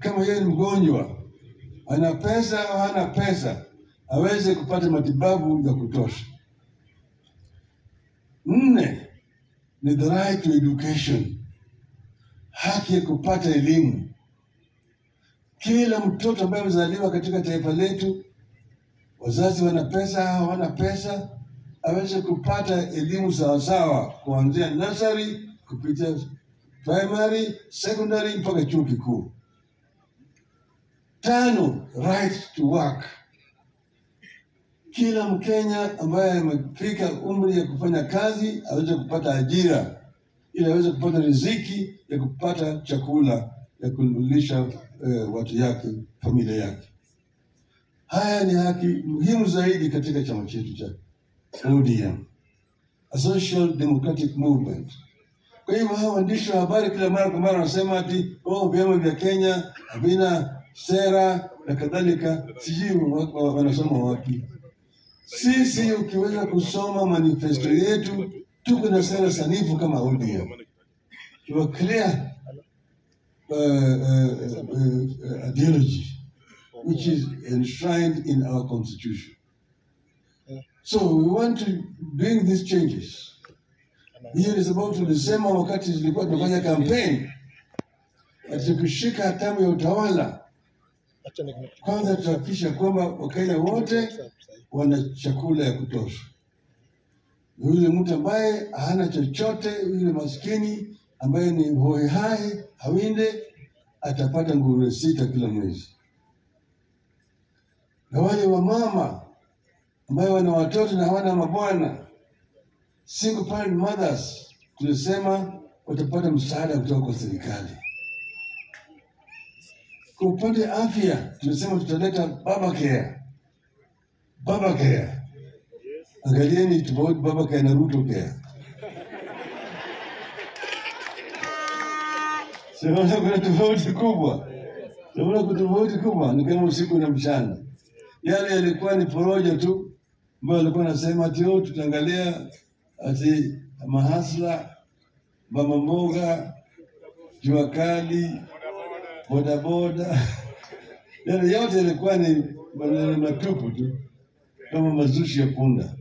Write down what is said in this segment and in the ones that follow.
kama yeye ni mgonjwa, ana pesa au hana pesa, aweze kupata matibabu ya kutosha. Nne ni the right to education, haki ya kupata elimu. Kila mtoto ambaye amezaliwa katika taifa letu, wazazi wana pesa au hawana pesa, aweze kupata elimu sawasawa, kuanzia nursery kupitia primary, secondary mpaka chuo kikuu. Tano, right to work. Kila Mkenya ambaye amefika umri ya kufanya kazi aweze kupata ajira ili aweze kupata riziki ya kupata chakula ya kulisha eh, watu yake, familia yake. Haya ni haki muhimu zaidi katika chama chetu cha ODM, a social democratic movement. Kwa hivyo hawa waandishi wa habari kila mara kwa mara wanasema ati oh, vyama vya Kenya havina sera na kadhalika, sijui wa- wa- wanasoma wapi. Sisi ukiweza kusoma manifesto yetu, tuko na sera sanifu kama ODM. You are clear uh, uh, uh, uh, ideology which is enshrined in our constitution. So we want to bring these changes. Hiyo ni sababu tulisema wakati tulikuwa tunafanya campaign, ati tukishika hatamu ya utawala, kwanza tutahakikisha kwamba Wakenya wote wana chakula ya kutosha. Yule mtu ambaye hana chochote, yule maskini ambaye ni hohehahe hawinde, atapata nguruwe sita kila mwezi, na wale wamama ambayo wana watoto na hawana mabwana, single parent mothers, tulisema watapata msaada kutoka kwa serikali. Kwa upande wa afya, tulisema tutaleta baba care, baba care. Angalieni tofauti baba care na Ruto care. Siona kuna tofauti kubwa, siona kuna tofauti kubwa, ni kama usiku na mchana. Yale yalikuwa ni porojo tu, ambayo alikuwa anasema ati oh, tutaangalia ati mahasla, mama mboga, jua kali, bodaboda, yale yote yalikuwa ni maneno matupu tu, kama mazushi ya punda.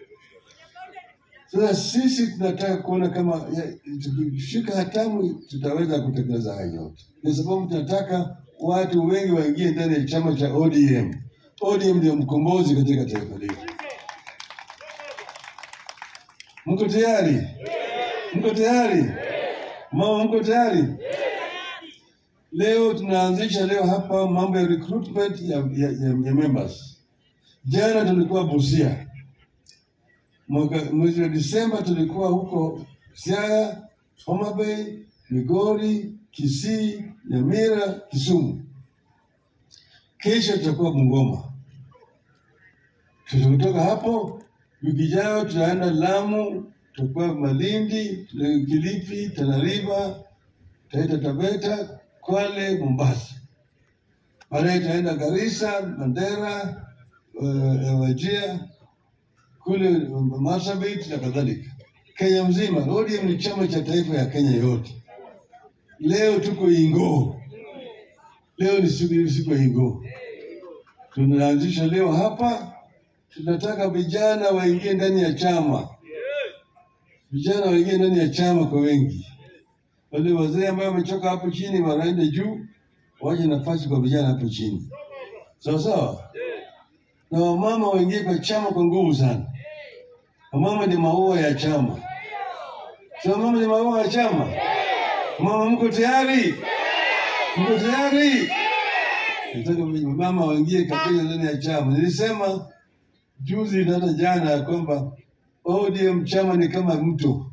Sasa sisi tunataka kuona kama ya- tukishika hatamu tutaweza kutekeleza hayo yote, kwa sababu tunataka watu wengi waingie ndani ya chama cha ODM. ODM ndio mkombozi katika taifa letu. Mko tayari? Mko tayari? Mama, mko tayari? Leo tunaanzisha leo hapa mambo ya recruitment ya, ya, ya, ya members. Jana tulikuwa Busia, mwaka mwezi wa Disemba tulikuwa huko Siaya, Homa Bay, Migori, Kisii, Nyamira, Kisumu. Kesho tutakuwa Bungoma. Tukitoka hapo, wiki ijayo tutaenda Lamu, tutakuwa Malindi, Kilifi, Tana River, Taita Taveta, Kwale, Mombasa. Baadaye tutaenda Garissa, Mandera, uh, Wajir, kule Marsabit na kadhalika. Kenya mzima, ODM ni chama cha taifa ya Kenya yote. Leo tuko Ingo, leo ni siku siku ya Ingo, tunaanzisha leo hapa. Tunataka vijana waingie ndani ya chama, vijana waingie ndani ya chama kwa wengi. Wale wazee ambao wamechoka hapo chini wanaenda juu, waje nafasi kwa vijana hapo chini, sawa sawa. Na wamama waingie kwa chama kwa nguvu sana. Wamama ni maua ya chama, si wamama ni maua ya chama. Mama, mko tayari? Mko tayari? Nataka mama waingie katika ndani ya chama. Nilisema juzi na hata jana ya kwamba ODM chama ni kama mto.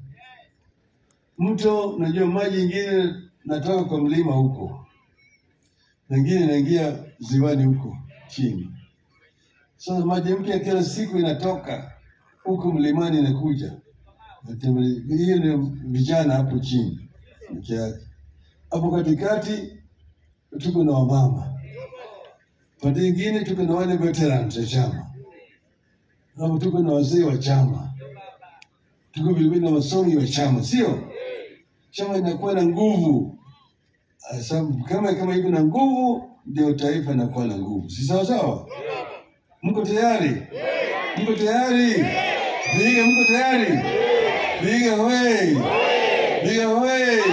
Mto, unajua maji ingine natoka kwa mlima huko, mengine inaingia ziwani huko chini. Sasa maji mpya kila siku inatoka huko mlimani inakuja. Natembele- Hiyo ndio vijana hapo chini peke yake. Hapo katikati tuko na wamama, pande ingine tuko na wale veterans wa chama, hapo tuko na wazee wa chama, tuko vilevile na wasomi wa chama. Sio chama inakuwa na nguvu Sasa kama kama iko na nguvu, ndio taifa inakuwa na nguvu, si sawa sawa? Mko tayari? Mko tayari? Vihiga, mko tayari? Vihiga hoi! Vihiga hoi!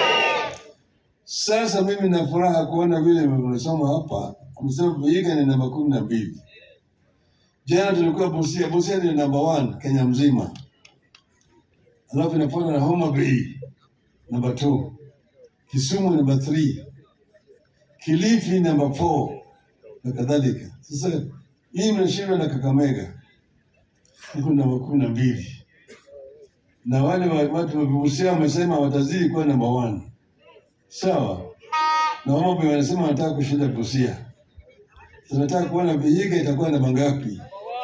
Sasa mimi na furaha kuona vile mnasoma hapa, amesema Vihiga ni namba kumi na mbili. Jana tulikuwa Busia, Busia ni namba one Kenya mzima, alafu inafuata na Homa Bay namba 2, Kisumu namba 3, Kilifi namba 4 na kadhalika. Sasa hii mnashindwa na Kakamega iko namba kumi na mbili, na wale wa- watu wa Busia wamesema watazidi kuwa namba 1 sawa, na Homa Bay wanasema wanataka kushinda Busia. Tunataka kuona Vihiga itakuwa namba ngapi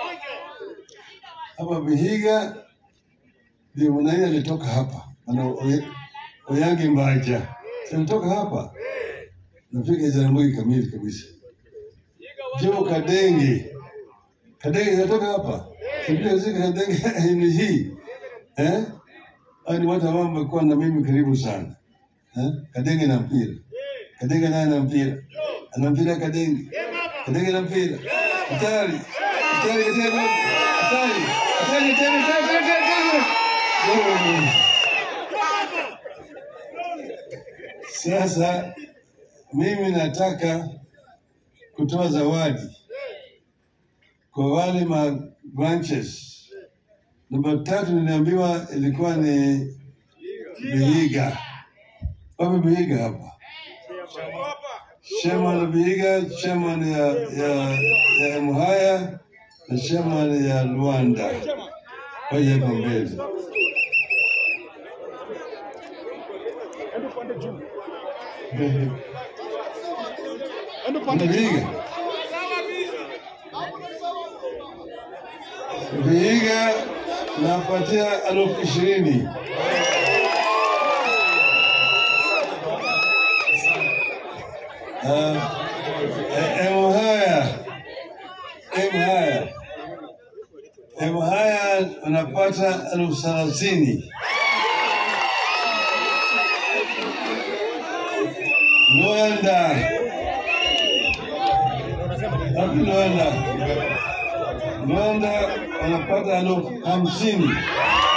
hapa Vihiga ndio Mwanaidi alitoka hapa, ana Oy- Oyangi Mbaja Si alitoka hapa, nafika Jaramogi kamili kabisa. Jo Kadenge, Kadenge inatoka hapa, sijui zika Kadenge ni hii eh? Hao ni watu ambao wamekuwa na mimi karibu sana eh? Kadenge na mpira, Kadenge naye na mpira, ana mpira Kadenge, Kadenge na mpira, hatari hatari katika hatari hatari hatari hatari hatari hatari Oh. Sasa mimi nataka kutoa zawadi kwa wale ma branches. Namba tatu niliambiwa ilikuwa ni Vihiga. Wapi Vihiga hapa? Chairman Vihiga, chairman ya ya ya Mhaya na chairman ya Luanda. Waje hapa mbele. Vihiga. Vihiga napatia elfu ishirini. Ah, eh, Mhaya, Mhaya, Mhaya unapata elfu thelathini. Luanda, wapi Luanda? Luanda wanapata elfu hamsini.